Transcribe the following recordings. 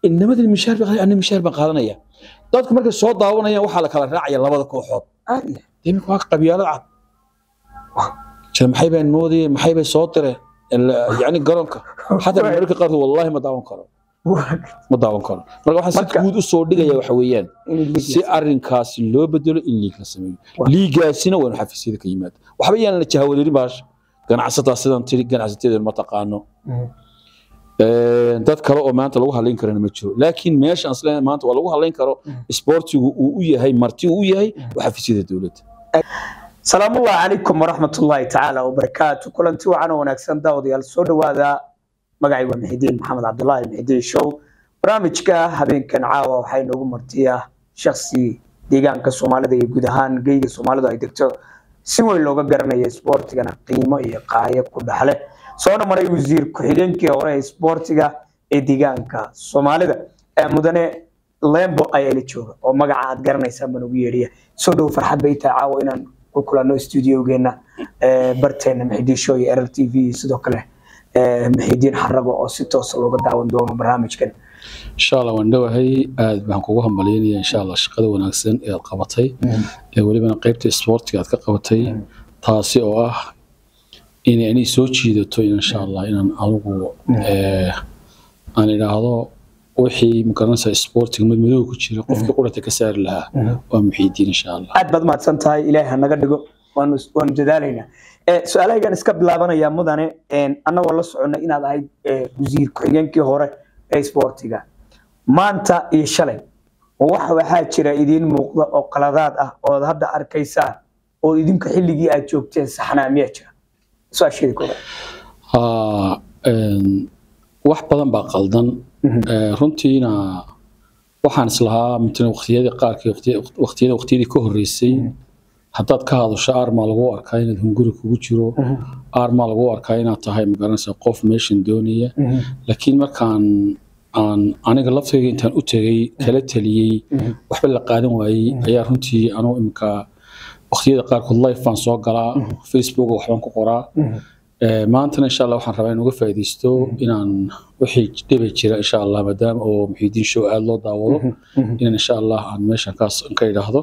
inamadii mishaar baa qaadanaya, anna mishaar baan qaadanaya dadku markay soo daawanayaan waxaa la kala raacaya labada kooxood caadi imika waa qabyaalad cad jira maxay baan moodayeen maxay bay soo direen Ila- yacni garoonka xataa mararka qaarkood wallahi ma daawan karo ma daawan karo marka waxaan si Marka- guud u soo dhigaya waxa weeyaan si arrinkaasi loo bedelo in liig la sameeyo Waa. liigaasina waa inu xafiisyada ka yimaado waxba yaan la jahawadeerin baasha ganacsataa sidan tiri ganacsateedan ma taqaano Een, dad kale oo maanta lagu halayn karana ma jiro laakiin meesha aan isleeyahay maanta waa lagu halayn karo isboortigu uu u yahay marti uu u yahay waa xafiisyada dowladda salaamu ullahi calaykum waraxmat ullaahi tacaala wabarakaatu kulanti wacan oo wanaagsan daawadayaal soo dhowaada magacay waa mixidiin maxamed cabdulaahi mixidiin show barnaamijka habeenkan caawa waxaa inoogu martiya shaksi deegaanka soomaalida iyo guud ahaan geyga soomaalidu ay degto si weyn looga garanaya isboortigana qiimo iyo qaayo ku dhaxle soona maray wasiir ku-xigeenkii hore ee isboortiga ee deegaanka soomaalida ee mudane lembo ayaa la jooga oo magaca aad garanaysaan baan ugu yeedhiya soo dhow farxad bay tahay caawa inaan ku kulanno stuudiogeena barteena mixidiin show iyo rr t v iyo sidoo kale eh, mixidiin xarago oo si toosa looga daawan doono barnaamijkan insha allah waan dhowahay aad baan kugu hambalyaynaya insha allah shaqada wanaagsan ee aad qabatay ee welibana qaybta isboortiga aad ka qabatay taasi oo ah inay anay soo jiidato in insha allah inaan adigu eh, aan idhaahdo wixii magaranaysa isboortiga mid madow ku jira qofkii qurata ka saari lahaa waa muxiidiin insha allah aad baad mahadsan tahay ilaahay ha naga dhigo waanu waanu dadaalaynaa Eh, su-aalahaygan iska bilaabanaya mudane een, annagoo la soconna inaad ahayd eh, wasiir ku-xigeenkii hore ee isboortiga maanta iyo shalay wax waxaa jira idiin muuqda oo qaladaad ah ood hadda arkaysaan oo idinka xilligii aad joogteen saxnaa miyaa jira su-aasheeda koobaad Haa, een, wax badan baa qaldan Eh, runtiina waxaan islahaa matalan waqtiyadii qaarkii waqti- waqtiyada waqtiyadii ka horreysay haddaad ka hadasho aarmaa lagu arkaa inaad hunguri kugu jiro aarmaa lagu arkaa inaad tahay magaranaysa qof meeshan doonaya laakiin markaan aan aniga laftayga intaan u tegay kala taliyey waxba la qaadan waayey ayaa runtii anugu imika waqtiyada qaarkood life baan soo galaa facebook waxbaan ku qoraa Eh, maantana insha allah waxaan rabaa in uga faa'iidaysto inaan wixii dhibi jira insha allah maadaama oo muxiidiin show aada loo daawado inaan insha allah aan meeshan kaas ka idhaahdo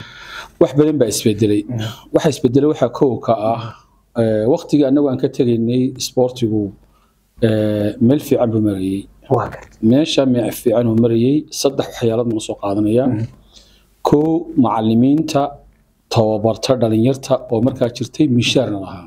wax badan baa isbedelay waxa isbedelay waxaa kow ka ah eh, waqtigii annagu aan ka tegaynay isboortigu eh, meel fiican buu marayey waa garta meesha meel fiican uu marayey saddex waxyaalood baan soo qaadanaya kow macalimiinta tababarta dhalinyarta oo markaa jirtay mishaarna lahaa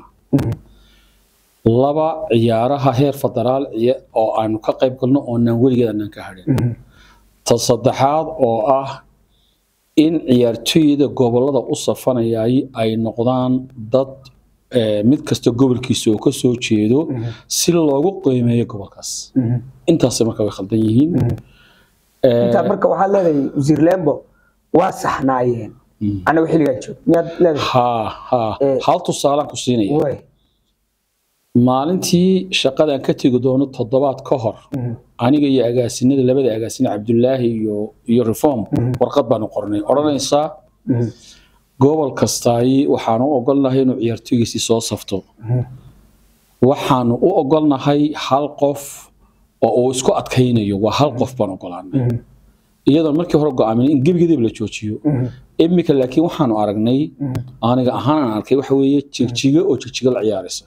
laba ciyaaraha heer federaal ciya- oo aanu ka qayb galno oonaan weligeed aanaan ka hadhin ta saddexaad oo ah in ciyaartooyda gobolada u safanayay ay noqdaan dad eh, mid kasta gobolkiisa oo ka soo jeedo si loogu qiimeeyo gobolkaas intaasay marka way khaldan yihiin Eh, intaa marka waxaad leedahay wasiir lembo waa saxnaayeen Mm. anagu xilligaan joog miyaad leedahay haa haa Eh, hal tusaalaan ku siinaya way maalintii shaqadaan ka tegi doono toddobaad ka hor aniga iyo agaasinada labada agaasine cabdulaahi iyo iyo reform warqad baanu qornay odhanaysaa gobol kastaay waxaanu u ogolnahay inuu ciyaartooygiisii soo safto waxaanu u ogolnahay hal qof oo uu isku adkaynayo waa hal qof baan ogolaanay iyadoon markii hore go'aamin in gebigeedaba la joojiyo imika laakiin waxaanu aragnay aniga ahaan aan arkay waxa weeye jigjigo oo jigjigo la ciyaaraysa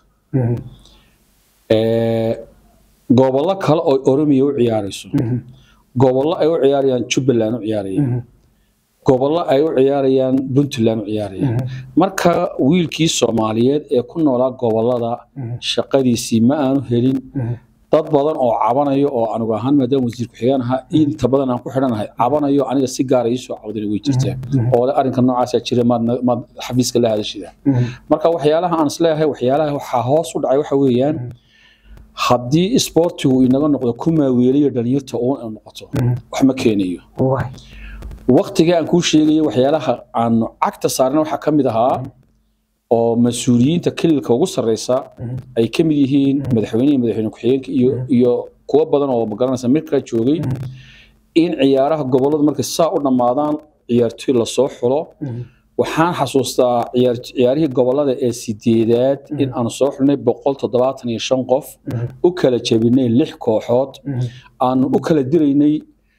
Ee, gobollo kale oo oromiya u ciyaarayso gobollo ay u ciyaarayaan jubbaland u ciyaarayaan gobollo ay u ciyaarayaan puntland u ciyaarayaan marka wiilkii soomaaliyeed ee ku noolaa gobollada shaqadiisii ma aanu helin dad badan oo cabanayo oo anigu ahaan maadaama wasiir ku-xigeen ahaa inta badan aan ku xidhanahay cabanayo aniga si gaara iisoo cawdana way jirtaa oo le arrinka noocaasaa jira maad na- maad xafiiska la hadashida marka waxyaalaha aan isleeyahay waxyaalaha waxaa hoos u dhacay waxa weeyaan haddii isboortigu inaga noqdo ku maaweeliyo dhalinyarta uun ay noqoto wax ma keenayo way waqtiga aan kuu sheegayo waxyaalaha aan cagta saarna waxaa ka mid ahaa oo mas-uuliyiinta kililka ugu sarreysa ay ka mid yihiin madaxweynihi madaxweyne ku-xigeenka iyo iyo kuwo badan oo magaranaysa mirkaa joogay in ciyaaraha gobolladu markay saa u dhammaadaan ciyaartooy lasoo xulo waxaan xasuustaa ciyaar ciyaarihii gobollada ee sideedaad in aan soo xulnay boqol toddobaatan iyo shan qof u kala jebinay lix kooxood aanu u kala diraynay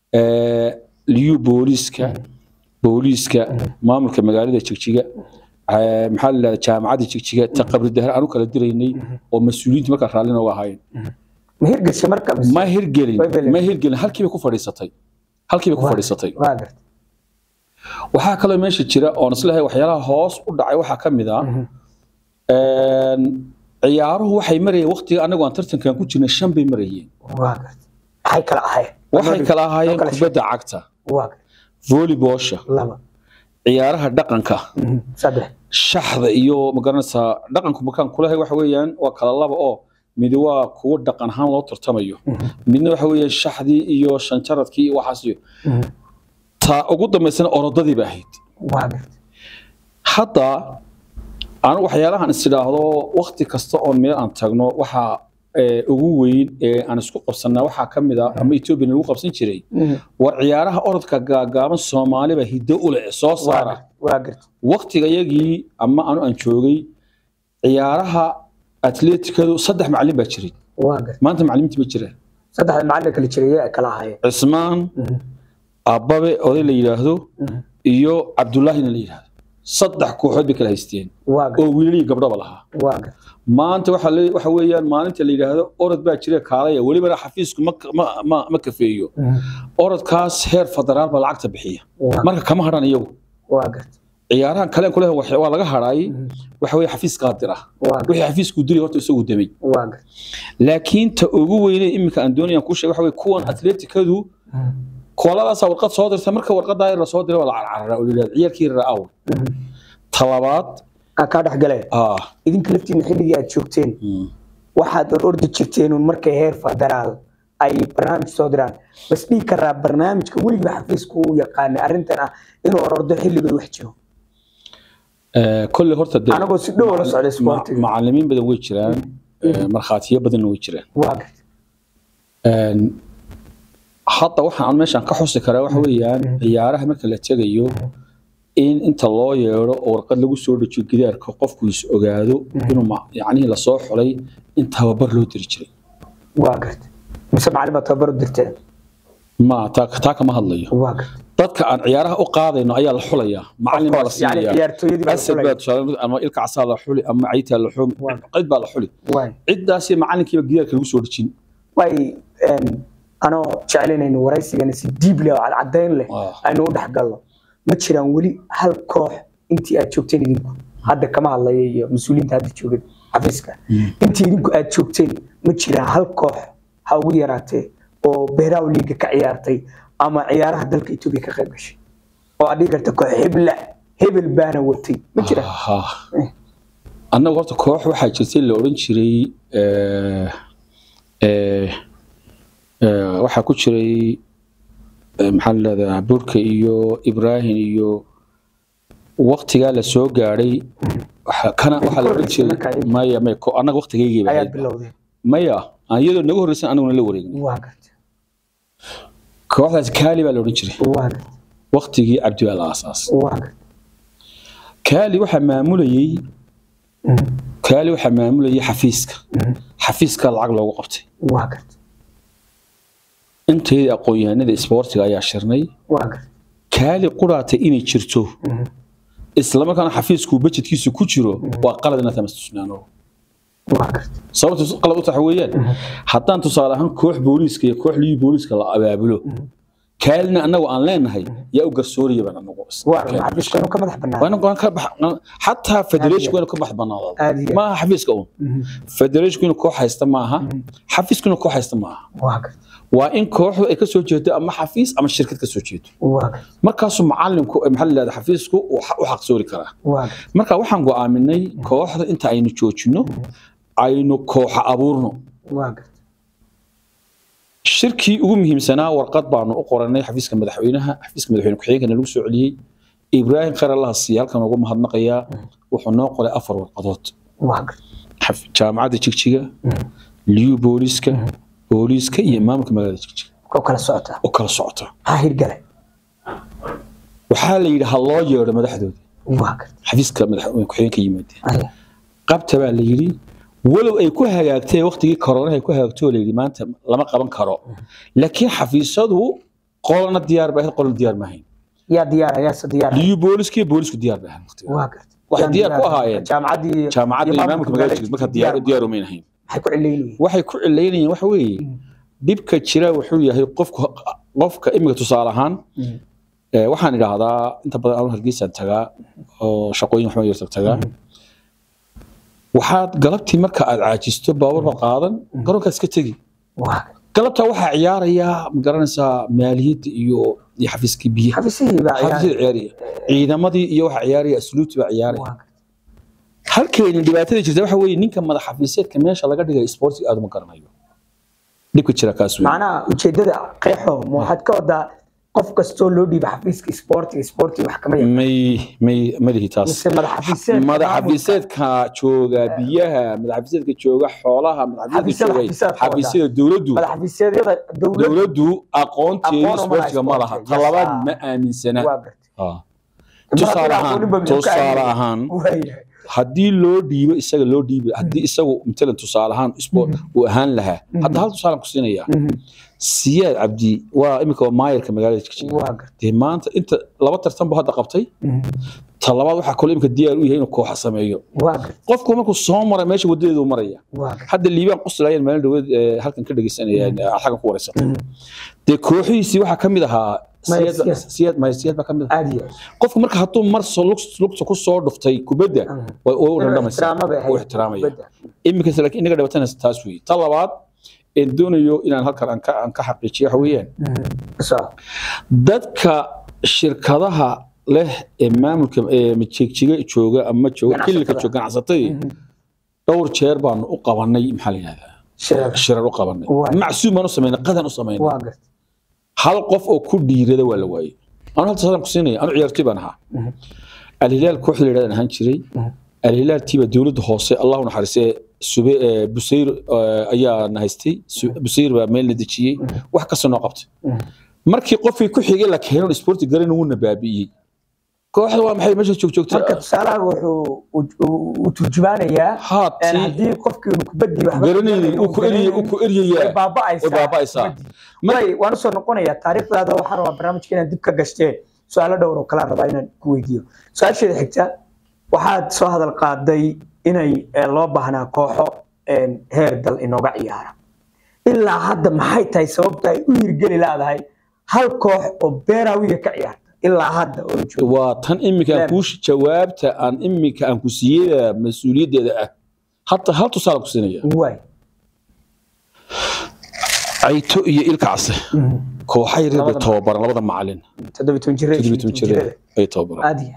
ee, liyu booliiska booliiska maamulka magaalada jigjiga ee, maxaa la yidhahdaa jaamacadda jigjiga ta qabri dahar aan u kala diraynay oo mas-uuliyiintu markaa raalli nooga ahaayeen ma hirgashay marka mise? ma hirgelin Way beleen. ma hirgelin halkii bay ku fadhiisatay halkii bay ku fadhiisatay waa gartay waxaa kaloo meesha jira oon isleeyahay waxyaalaha hoos u dhacay waxaa ka mid ah een, ciyaaruhu waxay marayeen waqtiga anagu aan tartankan ku jirnay shan bay marayeen waa gartay maxay kala ahayd waxay kala ahaayeen Loo kala kubadda cagta waa gartay volleyboolsha laba ciyaaraha dhaqanka Mhm. saddex shaxda iyo magaranaysaa dhaqanku markaan kulahay waxa weeyaan waa kala laba oo mid waa kuwo dhaqan ahaan loo tartamayo midna waxa weeyaan shaxdii iyo shanjaradkii iyo waxaas iyo Mhm. ta ugu dambaysana orodadii ba ahayd waa gartay hadda anu waxyaalahan is idhaahdo waqti kasta oon meel aan tagno waxa ee, ugu weyn ee aan isku qabsanaa waxaa ka mid ah ama etoobiya lagu qabsan jiray Mhm. war ciyaaraha orodka gaagaaban soomaaliba hiddo u leh soo waa saara gartay waa gartay waqtigayagii ama anu aan joogay ciyaaraha atleetikadu saddex macallin baa jiray waa gartay maanta macallimiinti ma jiraan saddexda macallin kala jiray ay kala ahaayeen cismaan Mhm. ababe oday la yidhaahdo Mhm. iyo cabdullaahina la yidhaahdo saddex kooxood bay kala haysteen waa gartay oo wiilal iyo gabdhoba lahaa waa gartay maanta waxa le- waxa weeyaan maalinta la yidhaahdo orod baa jira kaalaya welibana xafiisku ma, ma, ma, ma kafeeyo Mhm. orodkaas heer federaal baa lacagta bixiya waa marka kama hadhan iyagu waa gartay ciyaarahan kale kule waa laga hadhaay waxa weye xafiis qaadir ah waa gartay wixii xafiisku dili horta isagu damay waa gartay laakiin ta ugu weyne iminka aan doonayaan kuu sheega waxa weye kuwan atleetikadu Mhm. kooladaasaa warqad soo dirta marka warqadaa la soo diray waa la carcarara oo la yidhahdo ciyaalkii yaraa aw Mhm. talabaad aan kaa dhex galeen ah idinka laftiina xilligii aad joogteen mm, waxaad or ordi jirteen un markay heer federaal ay barnaamij soo diraan bas dhihi karaa barnaamijka weliba xafiisku u yaqaanay arrintan ah inuu orordo xilligooda wax jiro eh, kolley horta dee anagoo si dhow la socday ma- sportiga macallimiin badan way jiraan eh, markhaatiyo badanna way jiraan waa gartay Een, hadda waxaan aan meeshaan ka xusi karaa waxa weeyaan ciyaaraha marka la tegayo in inta loo yeedho oo warqad lagu soo dejiyo gidaarka qofku is ogaado inuu ma- yacnihii lasoo xulay in tababar loo diri jiray waa gartay mise macallin baa tababar u dirteen ma taa taa kama hadlayo waa gartay dadka aan ciyaaraha u qaadayno ayaa la xulayaa macallin baa la yani siinayaa ciyaartooyadii baa la asad xulay. baa tusaale ama ilka casaa la xuli ama cayitaa la xuli qid baa la xuli waay ciddaasi macallinkiiba gidaarka lagu soo dejin waay een, anoo jeclaynayno waraysigana si diib leh oo cadcadayn leh Ah. aynu u dhex galno ma jiraan weli hal koox intii aad joogteen idinku hadda kama hadlaya iyo mas-uuliyiinta hadda joogan xafiiska intii idinku aad joogteen ma jiraan hal koox ha ugu yaraatee oo beeraw liiga ka ciyaartay ama ciyaaraha dalka etoobiya ka qayb gashay oo aad dhihi karta koox hebla hebel baana watay ma jiraan Aha. annagu horta koox waxaa jirtay la odhan jiray eh, eh, eh, waxaa ku jiray eh, maxaa la leedahaa burka iyo ibrahim iyo waktigaa la soo gaadhay waxa- kana waxaa la odhan jiray Markaa- maya maya ko- annaga waktigaygii ba ayaad ahayd. bilowdeen maya aan iyadoo naga horreysan annaguna la wareegnay waa gartay kooxdaas kaali baa la odhan jiray waa gartay waktigii cabdi baa la aasaas waa gartay kaali waxaa maamulayey Mhm. kaali waxaa maamulayay xafiiska Mhm. xafiiska lacag loogu qabtay waa gartay inteedii aqoon-yahanada isboortiga ayaa shirnay waa gartay kaali quraatay inay jirto Mhm. islamarkaana xafiisku bajedkiisu ku jiro waa qalad inaad tamastusnaano waa gartay sababta qalad u taxa weeyaan haddaan tusaale ahaan koox booliiska iyo koox liyi booliiska la abaabulo kaalina annagu aan leenahay yaa u garsooraya baan anagu waa xafiiska inuu ka madax bannaan waa inuu ka bax xataa federation inuu ka bax banaado Aad iyo aad. maaha xafiiska uun federation inuu koox haysta maaha xafiisku inuu koox haysta maaha waa gartay waa in kooxdu ay ka soo jeedo ama xafiis ama shirkad ka soo jeedo waa gartay markaasuu macalinku eh, maxaa la yidhahdaa xafiisku uu xa- u xaqsoori karaa waa gartay marka waxaan go'aaminay kooxda inta aynu joojino aynu kooxa abuurno waa gartay shirkii ugu muhiimsanaa warqad baanu u qoranay xafiiska madaxweynaha xafiiska madaxweyne ku-xigeenkana lagu soo celiyey ibraahim khayr allaha siiya halkan ugu mahadnaqayaa wuxuu noo qoray afar warqadood waa gartay xaf- jaamacadda jigjiga liyu booliiska booliiska iyo maamulka magaalada jigjiga koo kala socota oo kala socota ha hirgalay waxaa la yidhi ha loo yeedho madaxdooda waa gartay xafiiska madaxweyne ku-xigeenka yimaadeen Aya. qabta baa la yidhi walow ay ku hagaagtay waqtigii koronaha ay ku hagaagtay oo la yidhi maanta lama qaban karo laakiin xafiisadu qolana diyaar ba ahayd qolana diyaar ma ahayn yaa diyaara yaase diyaara liyu booliskii boolisku diyaar ba ahayn waqtiga waa gartay waxay Yaan diyaar ku diyaar- ahaayeen jaamacaddii jaamacadda iyo imaamka magaalada jirta marka diyaar diyaar umayn ahayn maxay ku cilaynayeen waxay ku cilaynayeen waxa weeye dhibka jira wuxuu yahay qofku qofka imika tusaale ahaan ee, waxaan idhaahdaa inta badan anu hargeysaan tagaa oo shaqooyin waxbaan yar tag tagaa waxaad galabtii marka aad caajisto baabuurka qaadan garoonkaad iska tegi waa galabtaa waxaa ciyaaraya ma garanaysaa maaliyadda iyo iyo xafiiskii biyaha xafiisihii baa ciyaar xafiisyada ciyaaraya ciidamadii iyo waxaa ciyaaraya asluubtii baa ciyaaraya waa halkeeni dhibaatada jirta waxa weeye ninka madax xafiiseedka meesha laga dhigay sportiga aad uma garanayo dhibka jira kaas wey macnaha ujeedada qeexo ma waxaad ka wadaa qof kastoo loo dhiiba xafiiska sportiga sportiga wax kama yaqaan may may malihi taas mise madax xafiiseedka madax xafiiseedka jooga biyaha madax xafiiseedka jooga xoolaha madax Xafiisyada xafiiseedka xafiisyada jooga xafiisyada dowladdu madax xafiiseedyada dowladda dowladdu aqoonteedu Aqoon uma laha sportiga ma laha sportiga, talabaad yes, ma aaminsana waa gartay Ah. tusaale ahaan tusaale ahaan waayahay haddii loo dhiibo isaga loo dhiibo haddii isagu matalan tusaale ahaan sport uu ahaan lahaa hadda hal tusaalan ku siinaya siyaad cabdi waa iminka waa maayarka magaalada jigjiga waa gartay dee maanta inta laba tartan buu hadda qabtay ta labaad waxaa kaloo iminka diyaar u yahay inuu kooxa sameeyo waa gartay qofku markuu soo maray meesha wadadeedu maraya waa gartay hadda liibaan quslaayeen maalin dhaweed ee, halkan ka dhegeysanayeen ee, xaggan ku wareysatay dee kooxihiisii waxaa ka mid ahaa Maya Siyaad- Siyaad. siyaad maya siyaad baa ka mid ahaa aad iyo qofku marka hadduu mar soo lug- lugta ku soo dhuftay kubadda way u dhadhamaysaa ixtiraamo bay u ahayd ixtiraamaya kubadda. iminkaas laakiin inaga dhabatanaysa taas weeye ta labaad een doonayo inaan halkan aan ka aan ka xaqiijiyo waxa weeyaan Soo. dadka shirkadaha leh ee maamulka ee majigjiga jooga ama jooga Ganacsatada. kililka jooga ganacsatada dhowr jeer baanu u qabanay maxaa la yidhahdaa Shirarka. shirar u qabanay Waa. macsuum baan u samaynay qadan u samaynay waa gartay hal qof oo ku dhiirada waa la waayey anu halta sadan ku siinaya anu ciyaartoy baan ahaa alhilaal kooxda la yidhahdan ahaan jiray alhilaal tiiba dowladda hoose allahu naxariisee sube ee, busayr ee, ayaa na haystay Su- busayr baa meel na dejiyey wax kasta noo qabtay markii qofkii ku xigay la keeno sporti garan wuuna baabi'iyey kooxda waa maxay meesha joog joogta marka tusaalaha wuxuu u- u- u turjumaanayaa een haati haddii qofkii uu kubadii waxba garanayay uu ku eryay uu ku eryayaa way baaba'aysaa way baaba'aysaa. kubaddii. way waan usoo noqonayaa taariikhdaada waxaan rabaa barnaamijka inaad dib ka gashteen su-aalo dhowr oo kala rabaa inaan ku weydiiyo su-aasheeda xigta waxaad soo hadal qaaday inay eh, loo baahnaa kooxo een, heer dal inooga ciyaara ilaa hadda maxay tahay sababta ay u hirgeli laadahay hal koox oo beeraawiga ka ciyaarta ilaa hadda oo jooga waa tan iminka aan kuu jawaabta aan iminka aan ku siiyey mas-uuliyaddeeda ah hata hal tusaale ku siinaya waay cayto iyo ilkacse kooxa yaryar bay tababaran labada macalin toddoba toban jire toddobiyi toban jire ay tababaran aadiya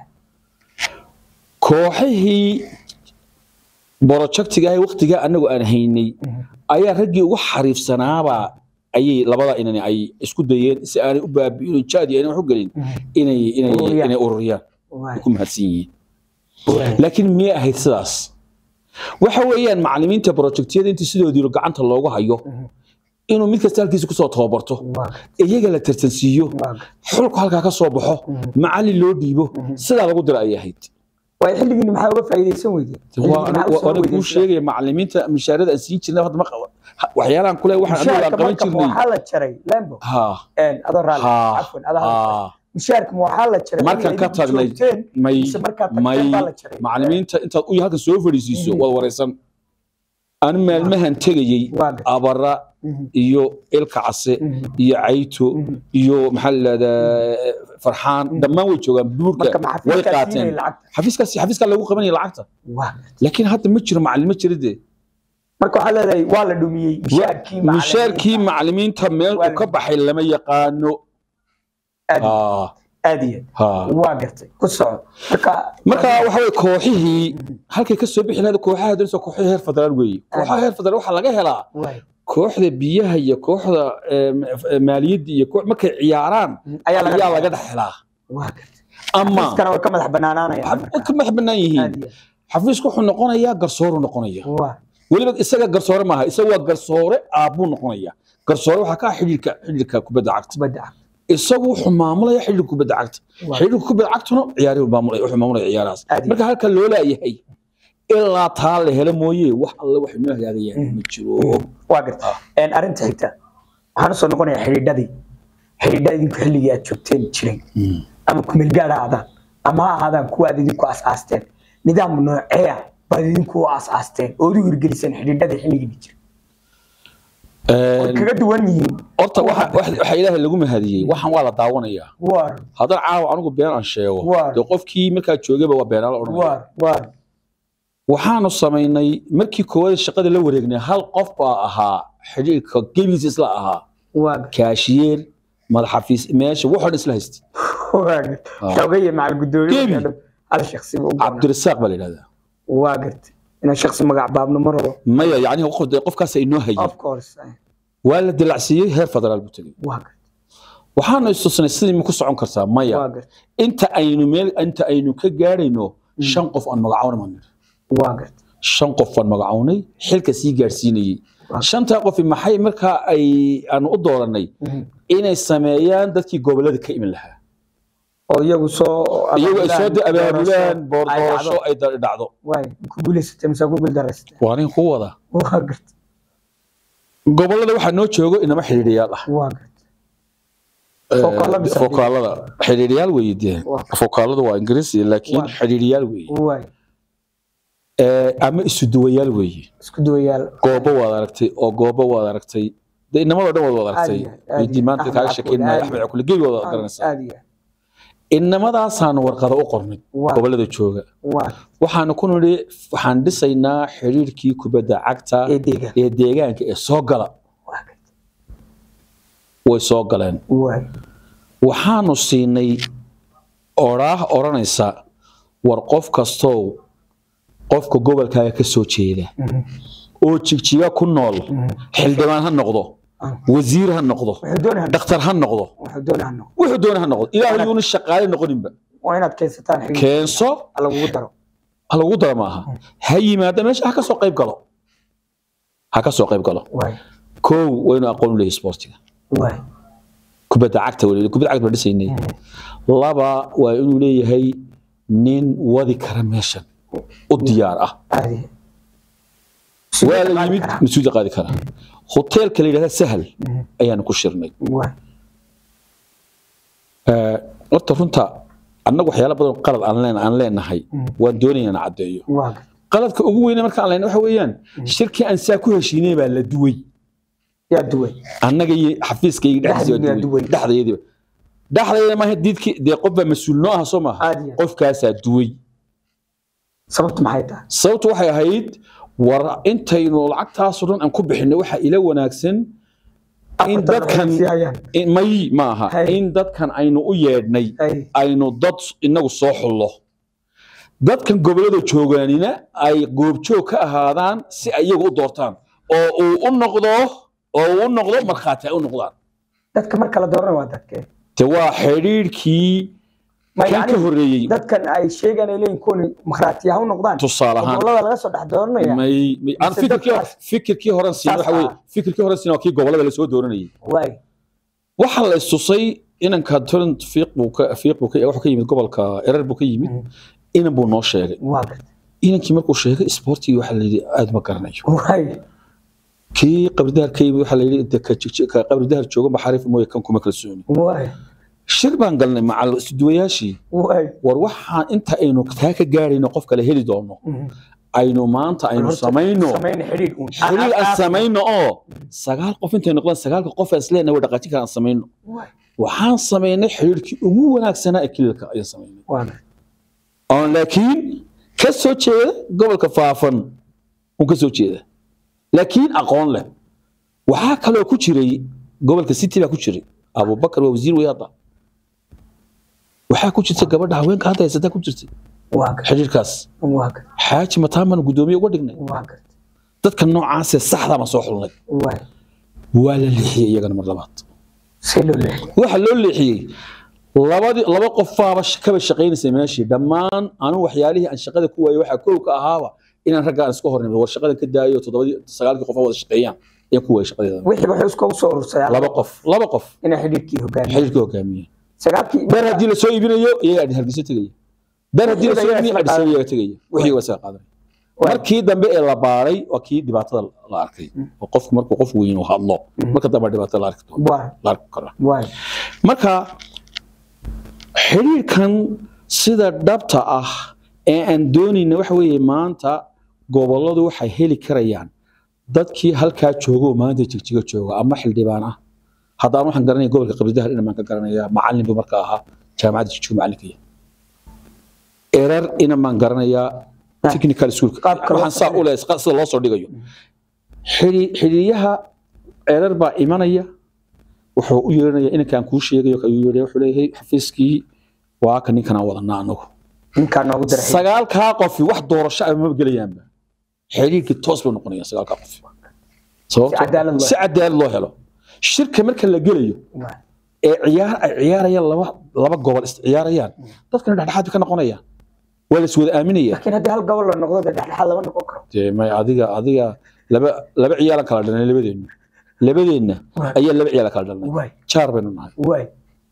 kooxihii borojektiga ah waqtigaa anagu aan haynay ayaa raggii ugu xariifsanaabaa ayay labada inan ay isku dayeen si aanay u baabi'in jaadi ayna wax u gelin inay inay Ururiyaan. inay ururiyaan waay ku mahadsan yihiin waay laakiin miyay ahayd sidaas waxa weeyaan macallimiinta projectyada intii sidoodii gacanta loogu hayo inuu mid kasta halkiisa kusoo tababarto waa iyaga la tartansiiyo waa xulku halkaa ka soo baxo macallin loo dhiibo sidaa lagu dira ayay ahayd waay xilligiin maxaa uga faa'iidaysan weydeen waa ana kuu sheegaya macallimiinta mishaarada aan siin jirnay hadda ma qaba waxyaalahan kule waxaan anigu aan qaban jirnay waxaa la jaray lembo ha adoo raali ha cafwan adaa ha mishaarka ma waxaa la jaray markaan ka tagnay may may macallimiinta intaad u halkan soo fadhiisiiso waad wareysan anu maalmahan tegayey abara iyo ilka case iyo cayto iyo maxaa la yidhahdaa farxaan dhammaan way joogaan buurka way qaateen xafiiskaas xafiiskaa lagu qabanaya lacagta laakiin hadda ma jiro macallin ma jiro dee marka waxaa leedahay waa la dhumiyey mishaarkii mishaarkii macallimiinta meel uu ka baxay lama yaqaano Ah, aad iyo ha. waa gartay ku soco marka marka waxa weye kooxihii halkay ka soo bixi lahayd kooxaha doonaysa kooxihii heer federaal weeye kooxaha heer federaal waxaa laga helaa waay kooxda biyaha iyo kooxda em, eh, maaliyadda iyo koox markay ciyaaraan ayaa laga ayaa laga dhex helaa waa gartay ama xafiiskana way ka madax banaanaanayaan xaf- way ka madax bannaan yihiin aad iyo xafiisku wuxuu noqonayaa garsooru noqonaya waa weliba isaga garsoore maaha isaga waa garsoore aabbuu noqonaya garsoore waxaa ka ah xidhiirka xidhiirka kubadda cagta kubadda cagta isagu wuxuu maamulaya xidhiirka kubadda cagta Waa. xidhiirka kubadda cagtuna ciyaarihi maamulaya wuxuu maamulaya ciyaarahaas Aad iyo marka halka loo laayahay ilaa taa la helo mooye wax alle wax inoo hagaagayaan ma jiro waa gartay arrinta xigta waxaan usoo noqonayaa xidhiidhadii xidhiidhada idinku xilligii aad joogteen jiray ama kumeelgaadha aadaan ama ha ahaadaan kuwa aad idinku asaasteen nidaam nooceeya baad idinku u asaasteen ood u hirgeliseen xidhiidhada xilligiina jira way kaga duwan yihiin horta waxa waxa- waxa ilaahay lagu mahadiyey waxaan waa la daawanayaa waar haddaan caawa anigu been aan sheego Waar. dee qofkii markaa joogayba waa beenaala odhanaya waar waar waxaanu samaynay markii koowaad shaqada la wareegnay hal qof baa ahaa xidhiirka gebigiisa isla ahaa waa kaashiyeer madaxafiis meesha wuxuu dhan isla haystay waa xogaya macal gudoomiye Gebi. hal shaksi buu u go'naa. cabdirasaaq baa la yidhahdaa waa gartay inaan shaksi magac baabno ma rabo maya yacni qof- dee qofkaas inoo hayay of course waa la dilacsiiyey heer federaal buu tegey waa gartay waxaanu istusnay sidii ma ku socon kartaa waa maya gartay inta aynu meel inta aynu ka gaadhayno shan qof aan magacawnay maan nidhi. waa gartay shan qof aan magacawnay xilka sii gaadhsiinayey Waaw. shantaa qofi maxay markaa ay aanu u dooranay inay sameeyaan dadkii gobolada ka iman lahaa oo iyagu soo iyagu ay soo abaabulaan, abaabulaan doorasho, boor ay doorasho dhacdo. ay da- dhacdo waay ku guulaysatay mise ku guuldareysatay waa nin ku wada waa gartay gobolada waxaa noo joogo inama xidhiidhiyaal ah waa gartay Fokaalo mise fokaalada xidhiidhiyaal weeye dee Waa. fokaalada waa ingiriisi laakiin Waa. xidhiidhiyaal weeye waay Eh, ama isuduwayaal weeye isku duwayaal goobo waad aragtay oo goobo waad aragtay de inamadoo dhan waad wada aragtay Aad iyo aad, aad Weydii iyo maanta aad. kaaga Axmed sheekeyn Cabdi, maayo aad axmed iyo cakule gebi waad garanaysaa aad iyo inamadaasaan warqada u qornay Waa. gobolada jooga waa waxaanu ku nidhi waxaan dhisaynaa xiriirkii kubadda cagta ee deegaan ee deegaanka ee soo gala waa gartay way soo galeen waay waxaanu siinay oraah odhanaysa war qof kastow qofka gobolkaaga ka soo jeeda oo jigjiga ku nool xildhibaan ha noqdo Ah. wasiir ha noqdo wuxuu doonaa dhakhtar ha noqdo wuxuu doonaa noqo wuxuu doona ha noqdo ilaahu yuuna shaqaale noqoninba waa inaad keensataan xiriir keenso lagugu daro ha lagu dara maaha ha yimaada meesha ha ka soo qayb galo ha ka soo qayb galo waay kow waynu aqoon u leeyahay sportiga waay kubadda cagta weli kubadda cagta baan dhisaynay laba waa inuu leeyahay nin wadi kara meeshan u diyaar ah caadi waa la yimid mas-uulda qaadi kara hoteelka la yidhahda sahal ayaanu ku shirnay waay Eh, horta runta annagu waxyaala badan oo qalad aan leen- aan leenahay waan doonaya inaan caddeeyo waa gartay qaladka ugu weyne markaan leenahay waxa weeyaan shirkii aan saa ku heshiinay baa la duway yaa duway annaga iyo xafiiskayga dhexdiisa Dhexdiina waa duway duway. dhexdayadiiba dhexdayada maaha diidkii dee qof baa mas-uul noo ah soo maaha Caadi ah. qofkaasaa duway sababtu maxay tahay sababtu waxay ahayd war intaynu lacagtaasoo dhan aan ku bixinay waxaa ila wanaagsan in Afartan dadkan waxay sii hayaan. in- may maaha Hay. in dadkan aynu u yeedhnay Hay. aynu dad inagu soo xullo dadkan gobollada joogaanina ay goobjoog ka ahaadaan si ay iyagu u doortaan oo uu u noqdo oo uu u noqdo markhaati ay u noqdaan dadka marka la doorana waa dadkee te waa xidhiidhkii Ma kan ka yacni horreeyey dadkan ay sheegaan ay leeyihin kuwani makhraatiyaha u noqdaan tusaale ahaan gobolada laga soo dhex dooranaya may may aan Mise fikirkii dadkaas- fikirkii horan siin Saas waxa weeye ah. fikirkii horan siin waa kii gobollada lasoo dooranayay waay waxaa la istusay inanka torrent fiiq buu ka fiiq buu ka wuxuu ka yimid gobolka erer buu ka yimid inan buu noo sheegay waa gartay inankii markuu sheegay sportigii waxaa la yidhi aad ma garanayo waay kii qabridahar ka yimid waxaa la yidhi inta ka jig- ka qabridahar jooga maxariif mooye kan kuma kalsooni waay shir baan galnay macal isduwayaashii waay war waxaan inta aynu taa ka gaarayno qof kale heli doono aynu maanta aynu Horta, samayno samayna xidhiidh uun. xiriir aan Aas- samayno oo sagaal qof intay noqdaan sagaalka qof aan isleenahay way dhaqaajin karaan samayno Waay. waxaan samaynay xiriirkii ugu wanaagsanaa ee kililka ayaan samaynay waa gartay oon laakiin ka soo jeeda gobolka faafan un ka soo jeeda laakiin aqoon leh waxaa kaloo ku jiray gobolka city baa ku jiray abubakar waa wasiir wey hadda waxaa ku jirta gabadha haweenka hadda haysataa ku jirtay waa gartay xiriirkaas waa gartay xaaji mataaman guddoomiye uga dhignay waa gartay dadka noocaasee saxdaa ma soo xulnay waay waa la leexiyey iyagana mar labaad see loo leexiyay waxa loo leexiyey labadii laba qofaaba sh- kaba shaqaynaysay meeshii dhammaan anu waxyaalihii aan shaqada ku waayey waxaa kow ka ahaaba inaan raggaan iska hornimo war shaqadan ka daayo toddobadii sagaalkii qof wada shaqeeyaan ayaan ku waayey shaqadeeda wixii wuxuu isku soo urursayaa laba qof laba qof inay xidhiidhkii hogaamiyo xiriirka hogaamiye sagaalkii beer haddii lasoo iibinayo iyagaa hargeysa tegaya beer haddii lasoo Iyagaa iibinayo isla adhisan iyaga tegaya wixii waa isaga qaadanaya markii dambe ee la baaray waa kii dhibaatada la arkay oo qofku markuu qof weyn uu hadlo marka dambe dhibaatada la arki doono waay la arki karaa waay marka xiriirkan sida dhabta ah ee aan doonayna waxa weeye maanta gobolladu waxay heli karayaan dadkii halkaa jooga oo maanta jigjiga jooga ama xildhibaan ah haddaan waxaan garanaya gobolka qabridahar ina maan ka garanaya macallin buu marka ahaa jaamacadda jigjiga macallinkaya erar ina maan garanayaa technical schoolka Qaabka loo waxaan saa u leeyahay sida loo soo dhigayo xiri- xiriiryaha erar baa imanaya wuxuu u yeeranaya inankaan kuu sheegayo kayuu yeedhaya wuxuu leeyahay xafiiskii waa ka ninkanaan wadanaa anagu ninkaa noogu daray sagaalkaa qofi wax doorasho ah maba gelayaanba xiriirkii toos bay noqonayaan sagaalkaa qofi sababto cadaalad loo- si cadaalad loo helo shirka marka la gelayo Waay. ee ciyaar ay ciyaarayaan laba laba gobol is ciyaarayaan dadkana dhexdhexaad bay ka noqonayaan waa la is wada aaminaya laakiin haddii hal gobol la noqdo dee dhexdhexaad lama noqon karo dee may adiga adiga laba laba ciyaalan kala dhalnay labadeenna labadeenna Waay. ayaa laba ciyaala kala dhalnay waay jaar baynu nahay waay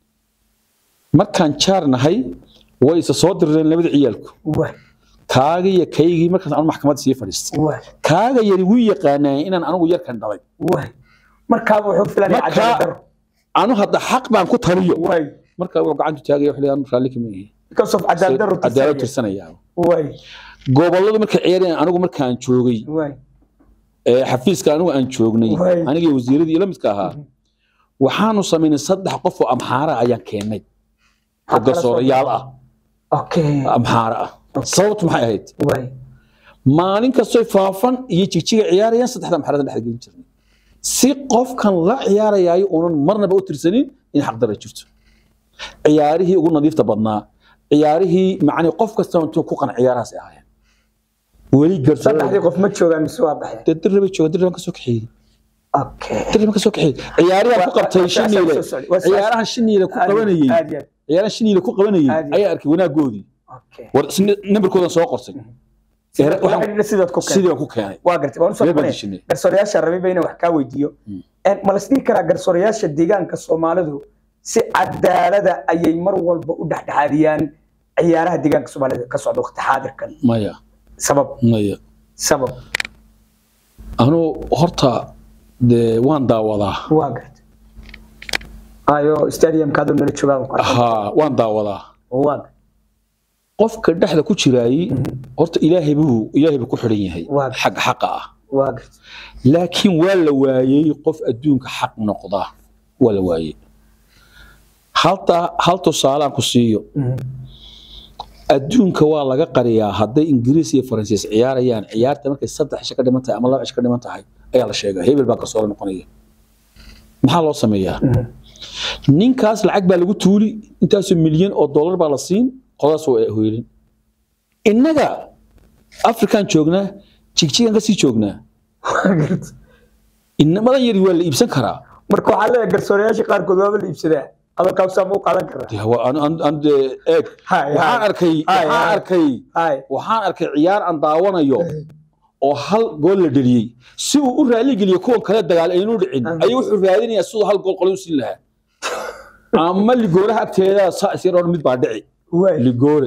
markaan jaar nahay way isa soo dirreen labada ciyaalku waay kaaga iyo kaygii markaas aan maxkamadda sii fadhiistay waay kaaga yari wuu yaqaanaa inaan anigu yarkan dhalay waay markaaba wuxuu filanaya Marka- cadaalad daro anu hadda xaq baan ku taliyo waay marka wuxuu gacantu taagaya wuxuu leeyahay anu raalli kama ihi because of cadaalad daro cadaalad tirsanaya waay gobolladu markay ciyaarayaan anigu markaan joogay waay ee xafiiska anigu aan joognay Waay. aniga iyo wasiiradii la midka ahaa waxaanu samaynay saddex qof oo amxaara ayaan keennay oo Maxaa kala soo garsoorayaal ah okay amxaara ah sababtu maxay ahayd waay maalin kastoy faafan iyo jigjiga ciyaarayaan saddexda amxaarada dhex gelin jirnay si qofkan la ciyaarayaayo uunan marnaba u tirsanin in xaqdara jirto ciyaarihii ugu nadiifta badnaa ciyaarihii macnii qof kasta intuu ku qan ciyaarahaas ay ahaayeen weli garsoor saddexdii qof ma joogaan mise waa baxeen dee dirra bay jooga dirra baan ka soo kaxeeyey okay dirra baan ka soo kaxeeyey ciyaarihan ku qabtay Waa- waa- shiniile waa- waa- waa- ciyaarahan shiniile ku Aad iyo- qabanayey aad iyo- ciyaarahan shiniile ku qabanayey Aad iyo- ayaa arkay wanaagoodii okay war nambarkoodan soo qorsay Sidaad- waxaan- waxaan sidaad ku keenay sidii baan ku keenay waa gartay waan usoo Reer baan noqonaya. dishinay. garsoorayaasha rabiba inaan wax kaa weydiiyo En, ma la isdhihi karaa garsoorayaasha deegaanka soomaalidu si cadaalada ayay mar walba u dhexdhexaadiyaan ciyaaraha deegaanka soomaalida ka socda waqti xaadirkan maya sabab maya sabab anuu horta dee waan daawadaa waa gartay ayo stadiumkaadu nala joogaan ku arkay. haa waan daawadaa waa gartay qofka dhexda ku jiraayey horta ilaahay buu ilaahay buu ku xidhan yahay Waa. xag xaqa ah waa gartay laakiin waa la waayey qof adduunka xaq noqda waa la waayey halta hal tusaalaan ku siiyo Mhm. adduunka waa laga qariyaa hadday ingiriis iyo faransiis ciyaarayaan ciyaarta markay saddex cisho ka dhiman tahay ama laba cisho ka dhiman tahay ayaa la sheegaa hebel baa garsoore noqonaya maxaa loo sameeyaa Mhm. ninkaas lacag baa lagu tuuli intaasoo milyan oo dollar baa la siin qodaas waa hoylin innaga afrikaan joognaa jigjigan kasii joognaa waa gartay inamadan yari waa la iibsan karaa marka waxaa leeyahay garsoorayaasha qaarkood waaba la iibsadaa adalkaabsaa ma u qaadan karaa Dee waa- aan- aan- aan dee eeg Hay, waxaan hay. arkay Hay, waxaan hay. arkay hay waxaan arkay ciyaar aan daawanayo oo hal gool la dheliyey si uu u raali geliyo kuwan kale dagaal aynu dhicin ayuu wuxuu raadinayaa siduu hal gool qolin u siin lahaa ama ligooraha agteeda saa isyar oo mid baa dhici waay ligoore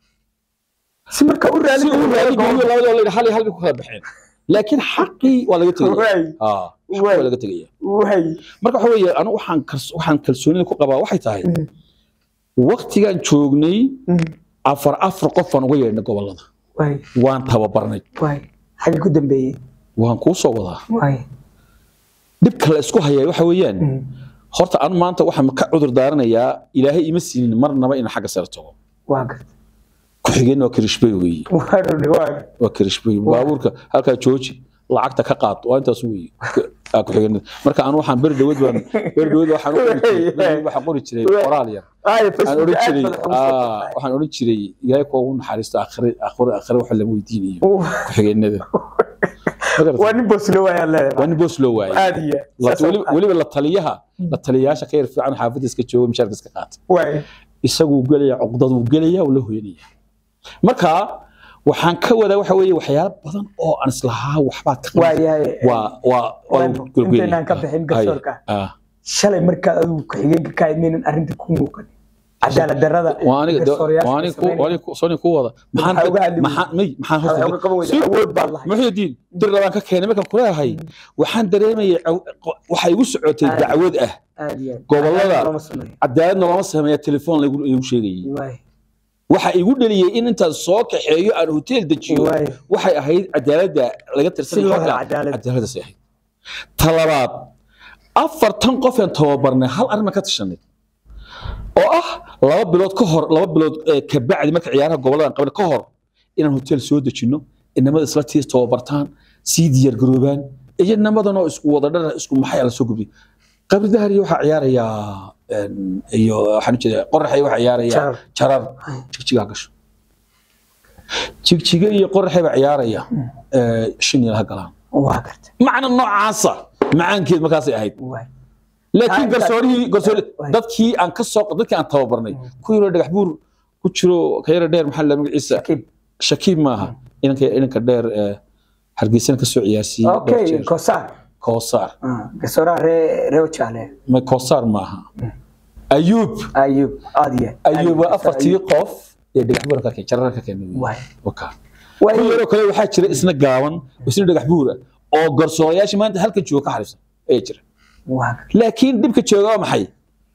si marka u raali si uu raali geliyo labadoo la yidhi hal iyo hal bay ku kala baxeen laakiin xaqii waa laga tegaya waay Ah, xaqii Waay. waa laga tegaya waay marka waxa weeye anigu waxaan kals- waxaan kalsoonida ku qabaa waxay tahay waktigaan joognay Mhm. afar afar qof baan uga yeedhnay gobollada waay waan tababarnay waay xagga ku dambeeyey waan kuu soo wadaa waay dhibka la isku hayaa waxa weeyaan Mhm. horta anu maanta waxaan ka cudur daaranayaa ilaahay ima siinin marnaba in xagga sare tago waa gartay ku-xigeenna waa kirishbey weeye waa runi waa waa kirishbey baabuurka halkaa jooji lacagta ka qaad waa intaas weeye Aa, ku-xigeenada marka anu waxaan beri dhawad baan beri dhawad waxaan u qori jiray beri dhawad waxaan qori jiray qoraal yar ay waxaan odhan Facebook jiray aad badan ugu soo aa, waxaan odhan jiray ilaahay kuwa ugu naxariisto akhri akhri akhri waxa lama weydiinayo baxay. ku-xigeenada Ma garatay? waa nin boslo waayaan waa leedahay nin boos loo waayay aad iyo La- saas oo weli- kale. weliba la taliyaha la taliyayaasha ka yar fiican xaafadda iska jooga mishaarka iska qaata waay isaguu gelaya cuqdaduu gelaya uu la hoyanaya marka waxaan ka wadaa waxa weeye waxyaalo badan oo aan islahaa waxbaad ka waa qaban yahay waa waa waa Waanu, golgoynaya. intaynaan ka bixin garsoorka. Ah, shalay markaa adigu ku-xigeenka ka imeynan arrinta ku muuqan cadaalad darrada waa aniga garsoorayaasha waa ay aniga ku- sameynayaan. waa aniga ku- soo aniga ku wada maxaan Maxaa uga hadli maxaan may maxaan Waxay horta uga qaban weyday Si- awood baad lahayd muxuudiin dir labaan ka keenay markaan kuleeyahay waxaan dareemayay caw- qo- waxay igu socotay Ah. dacwad ah aad iyo aad. Gobollada- Cadaalad looma sameeyo. cadaaladna lama sameeya telefoon laygu laygu sheegayay Waay, waxa igu dhaliyey in intaan soo kaxeeyo aan hotel dejiyo waay. waxay ahayd cadaaladda laga Si tirsanay loo xagga helo cadaalad. cadaaladdaas ahayd talabaad afartan qof aan tababarnay hal arrin baan ka tashanay oo ah laba bilood ka hor laba bilood eh, ka bacdi marka ciyaaraha gobolladan qabanay ka hor inaan hotel soo dejinno inamada isla tiis tababartaan sii diyaar garoobaan iyo inamadan oo isku wada dhar isku maxay la soo gudbiy qabri dahari waxaa ciyaarayaa een, iyo waxaan ujeedaa qoraxay waxaa ciyaarayaa Jarar. jarar jigjigaa gasho jigjiga iyo qoraxay baa ciyaaraya eh, shan iyo laha galaan waa gartay macna noocaasa macaankeed markaasay ahayd waay laakiin Taa- garsoorihii garsoori Waay. dadkii aan ka soo dadkii aan tababarnay kuwii hore dhagax buur ku jiro ka yara dheer maxaa la magaciisa Shakiib. shakiib maaha inanka inanka dheer ee hargeysana ka soo ciyaarsiiyey dhowr okay jeer. kosaar koosaar Ah, garsooraha ree ree jaale ma koosaar maaha ayuub ayub aad iyo aad. ayuub waa Ayub, afartii qof ee dhagax buur ka keenay jarar ka keenay waay waka waay kuwii yaroo kale waxaa jira isna gaaban isna dhagax buur ah oo garsoorayaasha maanta halka jooga ka xariifsan ayaa jira waa gartay laakiin dhibka jooga waa maxay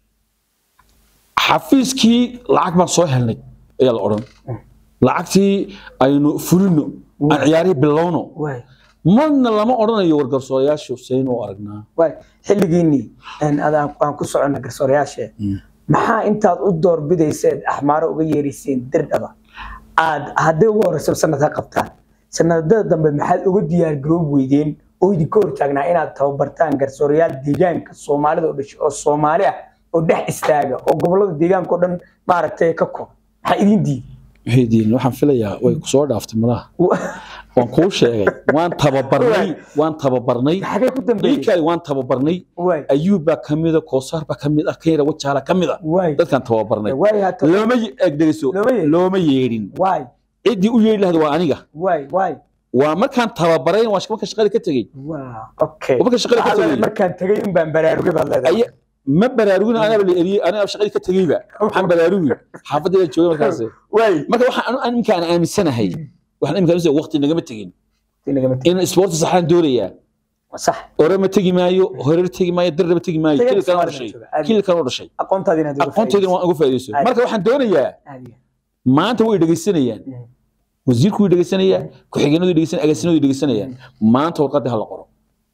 xafiiskii lacag baan soo helnay ayaa la odhan lacagtii aynu fulino aan ciyaarihii bilowno waay marna lama odhanayo wargarsoorayaashu sayn u aragnaa waay xilligiinii een, adaan aan ku soconna garsoorayaashe maxaa intaad u doorbidayseed axmaaro uga yeerayseen dirdhaba aad haddii ugu horeysa sanad ha qabtaan sanadada dambe maxaad uga diyaargaroob weydeen oo idinka hortaagnaa inaad tababartaan garsoorayaal deegaanka soomaalida oo dhashay oo soomaali ah oo dhex istaaga oo gobolada deegaanka oo dhan maaragtay ka koob maxaa idin diiday waxaydiin waxaan filayaa way kusoo dhaaftay malaha waan kuu sheegay waan tababarnay waan tababarnay xagee ku dambeeyey iikaali waan tababarnay waay ayuub baa ka mida koosaar baa ka mid ah kayra wajaala ka mid ah waay dadkaan tababarnay waay hata looma ye- egdegeyso Looma yeedhin. looma yeedhin waay ciddii u yeedhi lahda waa aniga waay waay waa markaan tababarayn waa marka shaqada ka tegey waa okay waa marka shaqada ka Waxaa tegey markaan tagay in baan baraarugay baad leedahay Aya- ma baraarugin anaaba la eriyey aniga shaqadii ka tegeyba waxaan baraarugi xaafadda la joogay markaas waay marka waxaan anu- anu imkaan aaminsanahay waxaan imkaan aaminsanahay waqti nagama tegin inagama tegi in sports saxaan doonayaa sax ore ma tegi maayo horer tegi maayo darna ma tegi maayo Tagad kililkan u Soomaaliya dhashay jooga, aad iyo kililkan u dhashay aqoontaada inaad uga aqoonteydina waan uga faa'iidayso Aad. marka waxaan doonayaa faa'iidayso. maanta way dhegeysanayaan Mm. wasiirku way dhegeysanayaa ku-xigeenadu way dhegeysanayaan agaasinadu way dhegeysanayaan maanta warqadda ha la qoro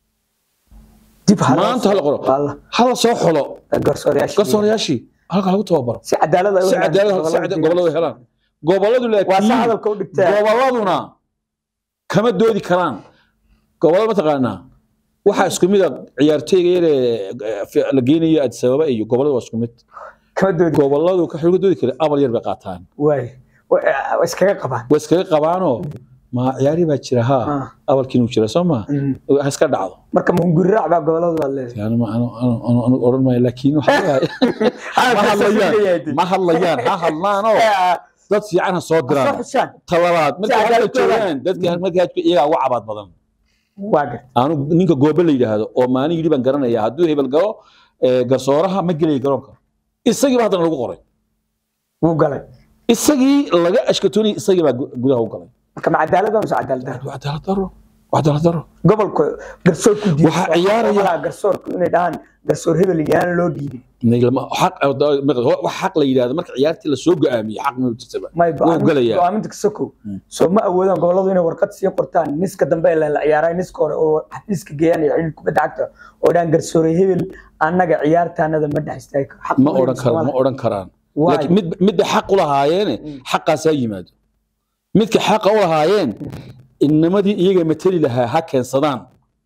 dib ha loo maanta ha la qoro Walla, ha la soo xolo garsoorayaashii. garsoorayaashii halka lagu tababaro si cadaalad ay u si helaan cadaalad si gobollada cadaalad deegaanka. gobolladu helaan gobolladu waa sa laakiin hadalka u dhigtaa gobolladuna kama doodi karaan gobollada mataqaanaa waxaa isku mid a ciyaartooyga yaree eh, la geynayo addis ababa iyo gobollada waa isku mid kama doodi gobolladu ka xooga doodi kara abal yar bay qaataan waay Wa- waa iskaga qabaan way iskaga qabaanoo ma ciyaari baa jira haa Ah. abalkiinuu jira soo ma Mm. ha iska dhacdo marka mahungurirac baa gobollada baad leedahay yani ma anu anu anu anu odhan maayo laakiin waxa weeye ma hadlayaan ma hadlayaan ha hadlaanoo dad fiican ha soo diraan soo xushaan talabaad markay Si halka cadaalad joogaan dadka markay halka iyagaa uga cabaad badan waa gartay anu ninka goobe la yidhaahdo oo maalin yidhi baan garanaya hadduu hebel galo ee, garsooraha ma gelaya garoonka isagiiba haddana lagu qoray wuu galay isagii laga ashkatoonayay isagii baa gu- gudaha u galay marka ma cadaalad baa mise cadaalad darro waa cadaalad daro waa cadaalad daro gobolka garsoorku diiday Waxaa ciyaaraya- garsoorku inay dhahaan garsoor hebel yaan loo dhiibin Lama- xaq wax xaq la yidhaahdo marka ciyaartii lasoo go-aamiyey xaq ma jirtaba may Wuu galayaa. go'aaminta kasokow Mm. soo ma awoodaan gobolladu inay warqad sii qortaan niska dambe ee la ciyaaray niska hore oo xafiiska geeyaan iyo xidhiidh kubadda cagta oo dhaan garsoore hebel annaga ciyaartaanada ma dhex istaagi karo Xaq ma u odhan leeyahay karaan ma Soomaaliya. odhan karaan Waay. laakiin mid midda xaq u lahaayeene Mm. xaqaasaa yimaado midka xaqa u lahaayeen inamadii iyaga mateli lahaa ha keensadaan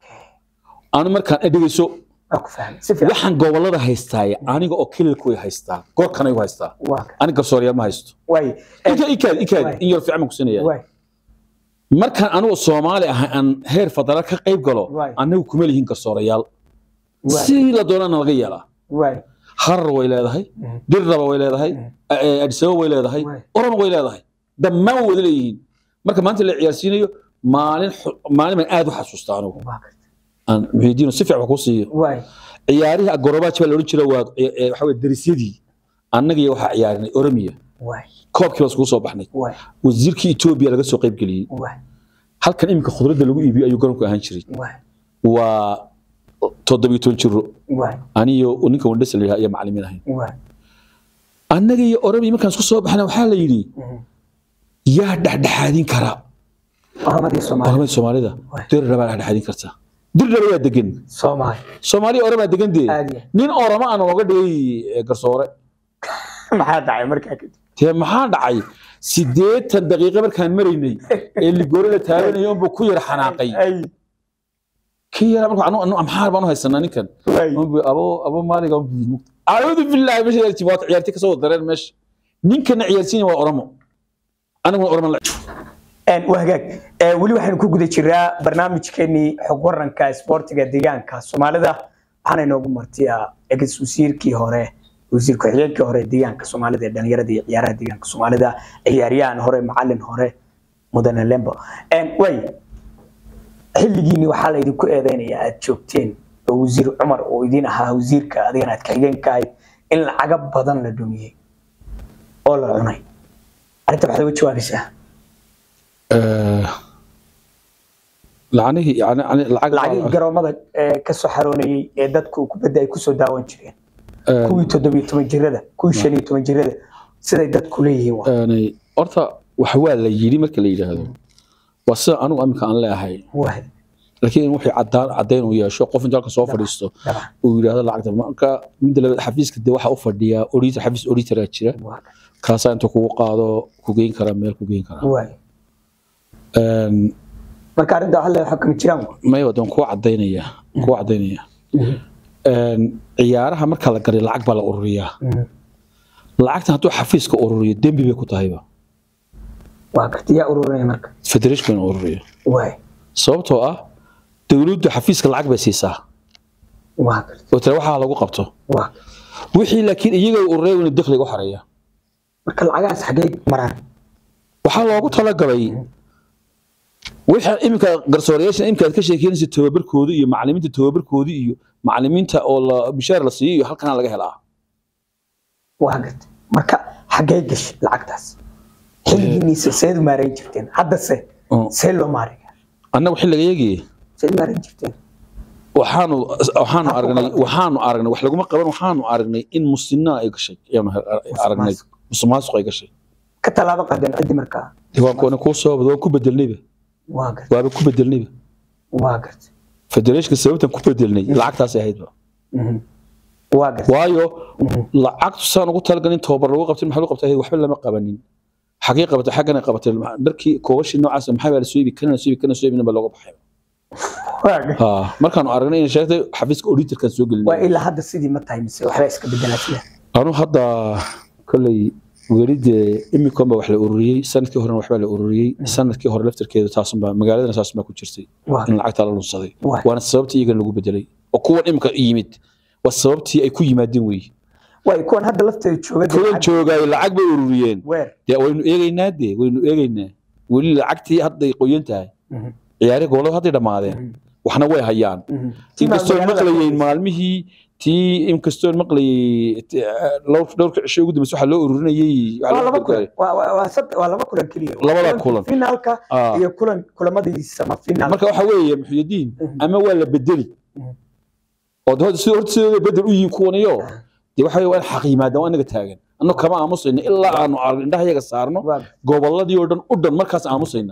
anu markaan dhegeyso waa ku fahmay si fiican waxaan gobolada haystaaye aniga oo kililku way haystaa goorkan igu haystaa waa ka- aniga garsooryaal ma haysto waay ikaad ikaad ikaad Waay. in yar fiican baan ku siinaya waay markaan anigu soomaali ahay aan heer federaal ka qayb galo Waay. anigu kuma lihin garsoorayaal waay si la doonana laga yeelaa waay harar way leedahay Mhm. dirraba way leedahay Mhm. eh, adisaba way leedahay Waay. oroma way leedahay dhammaan way wada leeyihiin marka maanta la ciyaarsiinayo maalin xu- maalin baan aad u xasuusta anigu waa ka- aan muxiidiino si fiican wax ku siiyo waay ciyaarihii agorobaaji baa la odhan jira waa eh, eh, waxa weye darisyadii annagiyo waxaa ciyaarinay oromiya waay koobkii baa iskugu soo baxnay waay wasiirkii etoobiya laga soo qayb geliyey waay halkan iminka khudradda lagu iibiyo ayuu garoonku ahaan jiray waay waa toddobiyo toban jiro waay aniyo ninka wandhasa la yidhaha iyo macalimiin ahayn waay annaga iyo oromiya markaan isku soo baxna waxaa la yidhi Mhm. yaa dhexdhexaadin kara oromadii soomaali oramada soomaalida Waay. dirraba baa dhexdhexaadin karta dirraba yaa degan soomaali soomaaliya oramaa degan dee Aad iyo. nin orama aan ooga dhigay eh, garsoore maxaa dhacay markaa kadib dee maxaa dhacay siddeetan daqiiqo markaan maraynay ee ligoore la taaganayo unbuu ku yar xanaaqay ay kii yara marka anu anu amxaar baan u haysanaa ninkan waay unbu abo abo maaliga unbu acuudu billahi meesha yarti waa ciyaarti kasoo wada dareen meesha ninkana ciyaarsiina waa oramo aniguna oramo la Een, waa hagaag Ee, weli waxaynu ku guda jiraa barnaamijkeenii xog waranka isboortiga deegaanka soomaalida waxaana inoogu martiya ex wasiirkii hore wasiir ku-xigeenkii hore ee deegaanka soomaalida ee dhalinyarada iyo ciyaaraha deegaanka soomaalida ciyaaryahan hore macalin hore mudane lembo Een, way xilligiini waxaa la idinku eedeynaya aad joogteen oo wasiir cumar oo idin ahaa wasiirka adigana aad ka-xigeenka ahayd in lacaga badan la dhumiyey oo la cunay arrinta waxaad uga jawaabaysaa lacnihii yani yani lacag lacagii garoomada ee ka soo xaroonayay ee dadku kubadda ay kusoo daawan jireen kuwii toddobiyo toban jirada kuwii shan iyo toban jirada siday dadku leeyihiin waa yani horta wax waa la yidhi marka la yidhaahdo waa sida anigu aminka aan leeyahay waa laakiin wixii cadaan caddayn uu yeesho qof inta halka soo fadhiisto dabcan uu yidhaahdo lacagta marka midda labaad xafiiska dee waxaa u fadhiya auditor xafiis auditoraa jira waa kaasaa inta kugu qaado ku geyn karaa meel ku geyn karaa waa Een, marka arrinta waxa la xukumi jiraan waa maya wadan kuwa cadaynaya kuwa cadaynaya Een, ciyaaraha marka la garay lacag baa la ururiyaa lacagtan hadduu xafiiska ururiyo dembi bay ku tahayba waa karti yaa ururinaya marka federation in ururiyo waa sababtoo ah dowladdu xafiiska lacag bay siisaa waa karti oo tale waxaa lagu qabto waa wixii laakiin iyaga ururaya inuu dakhliga u xareeya marka lacagahaas xaggee maraan waxaa loogu talagalay wixii iminka garsoorayaasha iminka aad ka sheekeynaysa tababarkooda iyo macalimiinta tababarkooda iyo macalimiinta oo la bishaar la siiyo iyo halkanaa laga helaa waa karti marka xaggee gashay lacagtaas xilligiiniisa seed u maarayn jirteen haddase Oo. see loo maaraya annagu xilligayagii seed u maarayn jirteen waxaanu waxaanu Habku aragnay qabatay. waxaanu aragnay wax laguma qaban waxaanu aragnay in musinaa ay gashay ayaanu aragnay musuqmaasuq ay gashay ka tallaabo qaadeen ciddi markaa dee waan kuwana kuu soo wada waan ku bedelnayba waa karti waaba ku bedelnayba waa karti federeeshka sababtan ku bedelnay lacagtaasay ahaydba Mhm. waa karti waayo lacagtu saan ugu talagalin tababar lagu qabtin maxaa lagu qabtay waxba lama qabanin xagee qabatay xaggana qabatay dharkii koobashii noocaas maxaa baa la soo iibi kana soo iibi kana soo iibina baa looga baxay waa karti ha markaanu aragnay inay sheegtay xafiiska auditorkan soo waa gelinay ilaa hadda sidii ma tahay mise waxbaa iska bedelaa sida anu hadda kolley weli dee imikonba wax la ururiyey sanadkii horena waxbaa la ururiyey sanadkii hore laftarkeedu taasunbaa magaaladana taasunbaa ku jirtay waa in lacagtaa la lunsaday Waay. waana sababtii iyagana lagu bedelay oo kuwan imika yimid waa sababtii ay ku yimaadeen weeye waa kuwan hadda lafteeda jooga dee kuwan lacag- joogaay lacag bay ururiyeen weer dee waynu eegaynaa dee waynu eegaynaa weli lacagtii hadday qoyan tahay Mhm. ciyaarihii gobolada hadday dhammaadeen waxna way hayaan Mhm. Tii inkastoon magaalada maqlayeen ku- maalmihii tii inkastoon maqlayay t- dhowr dhowrka cisho ugu dambeysay waxaa loo ururinayay waxaa waa loo laba kulan gargaaray. waa waa- waa sad- waa laba kulan keliya Labada Kulanka kulan. finaalka Ah. iyo kulan kulamadiisa ma finaal marka waxa weeye muxuudiin Mhm. ama waa la bedeli Mhm. oo de horta sida horta sidooda bedel u yihiin kuwaniyo Ah. dee waxa weeye waa in xaq yimaadaan waa inaga taagan anno kama aamusayna ilaa aanu arag indhaha yaga saarno waa goboladii oo dhan u dhan markaas aamusayna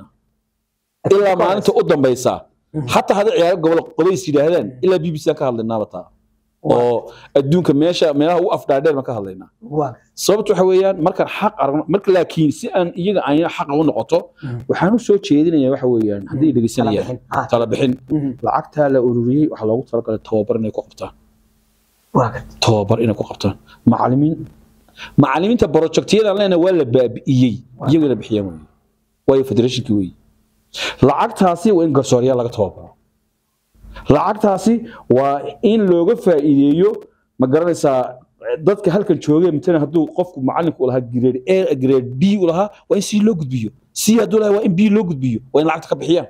ilaa maalinta u dambaysa xataa hadday ciyaaro gobol qodays yidhaahdaan ilaa b b c aan ka hadlaynaaba taa oo adduunka meesha meelaha ugu afdhaadheer baan ka hadlaynaa waa sababtu waxa weeyaan markaan xaq aragno marka laakiin si aan iyaga ayna xaqa u noqoto waxaan u soo jeedinayaa waxa weeyaan haddii dhegeysanayaan bixin. Ah. tala bixin Mhm. lacagtaa la ururiyey waxaa loogu talagalay tababar inay ku qabtaan waa karti tababar inay ku qabtaan macalimiin macalimiinta projectyadan leenahay waa la baabi'iyey iyagana bixiyaan wey waayo federationkii wey lacagtaasi waa in garsooryaal laga tababaro lacagtaasi waa in looga faa'iideeyo ma garanaysaa dadka halkan joogay matala hadduu qofku macalinku u lahaa grade a grade b u lahaa waa in c loo gudbiyo c hadduu lahaa waa in b loo gudbiyo waa in lacagta ka bixiyaan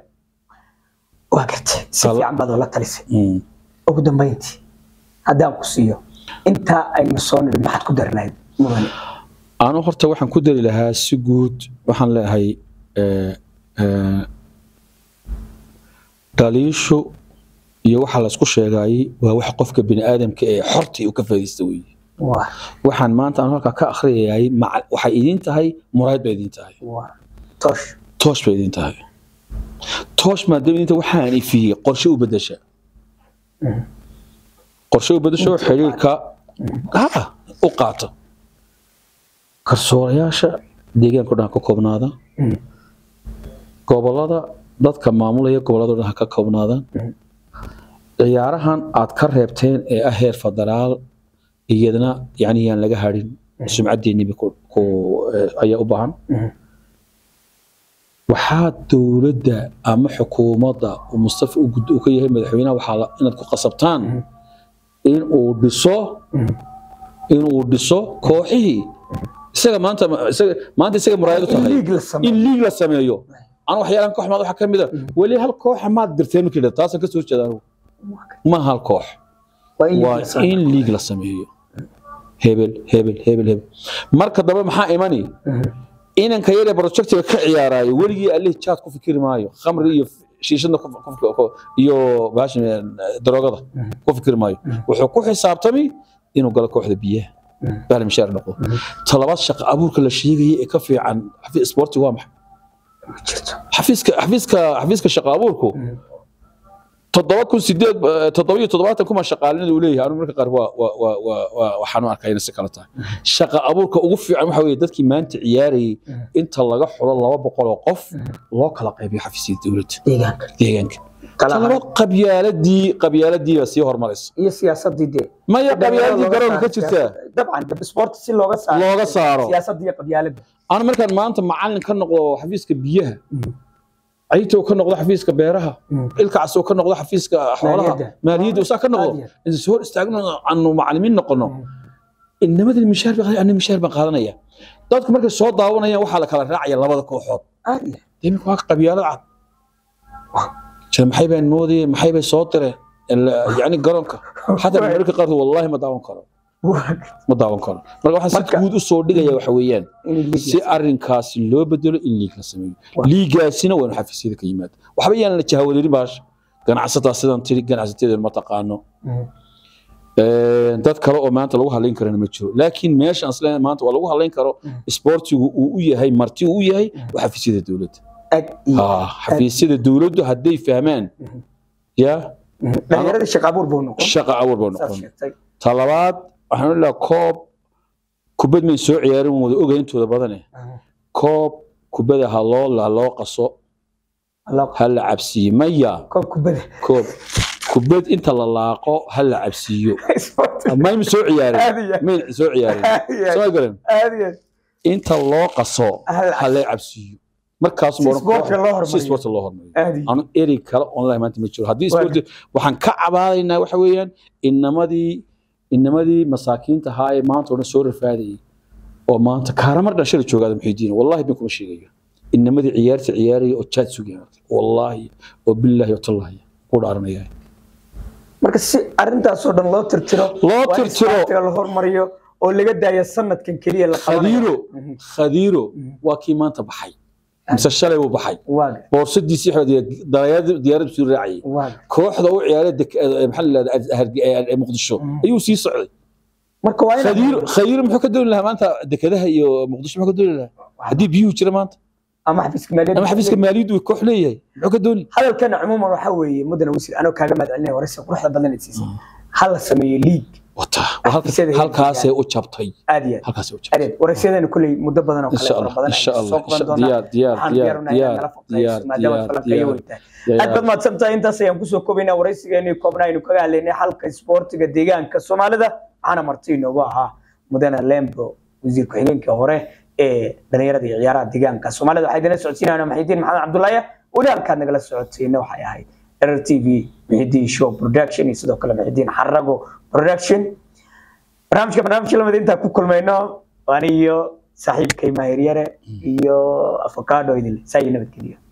waa karti si Tala- fiican baad oola talisay ugu dambeyntii haddaan ku siiyo intaa aynu soo nidhi maxaad ku dari lahayd mudane anu horta waxaan ku dari lahaa si guud waxaan leeyahay eh, eh, dhaliishu iyo waxa laysku sheegayay waa wax qofka bini aadamka ee xortii uu ka faa'iidaysta weeye waa waxaan maanta anu halkaa ka akhriyayay maca- waxay idiin tahay muraayad bay idiin tahay waa toosh toosh bay idiin tahay toosh maadaama idiin tahay waxaan ifiyey qorshe u bedesha qorshe u bedesho xiriirka ha u qaata garsoorayaasha deegaanka o dhan ha ka koobnaada Mm. gobolada dadka maamulaya gobolada o dhan ha ka koobnaadaan ciyaarahan aad ka reebteen ee ah heer federaal iyadana yani yaan laga hadhin sumcaddeeniba ku- ku- eh, ayaa u baahan Mhm. waxaa dowladda ama xukuumadda uu mustafa u gud- uu ka yahay madaxweynaha waxaa la- inaad ku qasabtaan in uu dhiso in uu dhiso kooxihii isaga maanta isaga maanta isaga muraayad u tahay liig la sameeyo. in liig la sameeyo aan waxyaalaan koox maad waxaa ka mid a weli hal kooxa maad dirteen markii la taasaan ka soo jeeda anigu ma hal koox waa in liig waa la sameeyo. in liig la sameeyo hebel hebel hebel hebel marka dambe maxaa imani inanka yare projectiga ka ciyaaraayo weligii allih jaad ku fikiri maayo khamri iyo shiishadna ku- ku- ku- iyo bahashan eh, daroogada ku fikiri maayo wuxuu ku xisaabtami inuu galo kooxda biyaha bahal mishaar noqdo talabaad shaqo abuurka la sheegaya ee ka fiican xafi- sporti waa maxay Ma jirto xafiiska xafiiska xafiiska shaqo abuurku toddoba kun sideed eh, toddoba iyo toddobaatan kuma shaqaalin uu leeyahay anigu marka qaar waa waa waa waa- waa waxaan u arkaa inay si kala tahay shaqa abuurka ugu fiican waxa weeye dadkii maanta ciyaarayay inta laga xulo laba boqol oo qof loo kala qaybiyo xafiisyada dowladda deegaanka deegaanka kala talabaad qabyaaladii qabyaaladii baa sii horumaraysa iyo siyaasadii dee maya qabyaaladii garoonka ka jirtaa dabcan dab sport si looga saaro looga saaro siyaasadii iyo qabyaalada ana markaan maanta macalin ka noqdo xafiiska biyaha caytow ka noqdo xafiiska beeraha ilkacasoo ka noqdo xafiiska xoolaha Maaliyadda. maaliyadda usaa ka noqdo Caadiya. inta soo hor istaagno aanu macalimiin noqono inamadii mishaar baa ana mishaar baan qaadanaya dadku markay soo daawanayaan waxaa la kala raacaya labada kooxood caadi imika waa qabyaalad cad jira maxay baan moodayeen maxay bay soo direen Ila- yacni garoonka xataa mararka qaarkood wallahi ma daawan karo ma daawan karo marka waxaan si Marka- guud u soo dhigaya waxa weeyaan in liig si arinkaasi loo bedelo in liig la sameeyo liigaasina waa inu xafiisyada ka yimaado waxba yaan la jahawareerin baasha ganacsataa sidan tiri ganacsateeda ma taqaano Een, dad kale oo maanta lagu halayn karana ma jiro laakiin meesha aan isleeyahay maanta waa lagu halayn karo isboortigu uu u yahay marti uu u yahay waa xafiisyada dowladda ag iyo Ah, xafiisyada dowladdu hadday fahmaan ya dhalinyarada shaqa abuur buu noqon shaqa awar baa saas noqon sheegtay talabaad waxaan odhan lahaa koob kubad may soo ciyaarin waan wada ogahay intooda badane koob kubada ha loo ha loo qaso Allah ha la cabsiiyo maya koob kubada koob kubad inta la laaqo ha la cabsiiyo sport mayma soo ciyaarin Caadiya. may soo ciyaarin Caadiya. soo garan caadi inta loo qaso Ha la ha la cabsiiyo markaas Si sportka loo hormariyo. si sportka loo hormariyo caadi anu eri kale online maanta ma jiro haddii Waa sport waxaan ka cabaadaynaa waxa weeyaan inamadii inamadii masaakiinta ahaa ee maanta oo dhan soo rafaadayay oo maanta kaaramar dhashada joogaada muxiidiin wallahi bin kuma sheegayo inamadii ciyaarta ciyaaraya oo jaad sugaya wallahi oo billaahi oo tallahi ku dhaaranaya marka si arintaasoo dhan loo tirtiro Loo waa in tirtiro. sportiga la hormariyo oo laga daayo sanadkan keliya la qabanayo khadiiro khadiiro waa kii maanta baxay mise shalay buu baxay waaga boorsadiisii xidhay diyaarad suu raacayay waaga kooxda u ciyaaray dek- eh, maxaa la yidhahdaa muqdisho ayuu sii socday marka waa in khadiir khadiir muxuu ka dooni lahaa maanta dekedaha iyo muqdisho muxuu ka dooni lahaa haddii biyuhu jira maanta ama xafiiska maaliyadda ama xafiiska maaliyaddu uu koox leeyahay muxuu ka dooni hadalkana cumuuman waxaa weeye mudane wasiir anoo kaaga mahad celinaya waraysi quruxda badan ee siisay ha la sameeyo liig wata waa halka- Xafiisyada heerka halkaasay u jabtay aad iyo aad halkaasay u jabtay adeed waraysyadana kulley muddo badan oo in kale sha fara allah badan in sha ayaan allah soo qaban doonaa diyaar diyaar waxaan diyaar diyaarinayaa diyaar nala diyaar faqrayso maadaama diyaar falanqeeyo diyaar weyn tahay aad baad mahadsantahay intaas ayaan kusoo kobaynaa waraysigeennii koobnaa aynu kaga hadlaynay xalka isboortiga deegaanka soomaalida waxaana marti inoogu ahaa mudane lembo wasiir ku-xigeenkii hore ee dhalinyarada iyo ciyaaraha deegaanka soomaalida waxaa idinla socodsiinayna maxidiin maxamed cabdullaahi weli halkaad nagala socotayna waxay ahayd rer t v maxidiin show production iyo sidoo kale maxidiin xarago production barnaamijka barnaamijka lamid intaa ku kulmayno aniyo saaxiibkay maahiryare iyo afakaadho idin saa iyo nabadgeliyo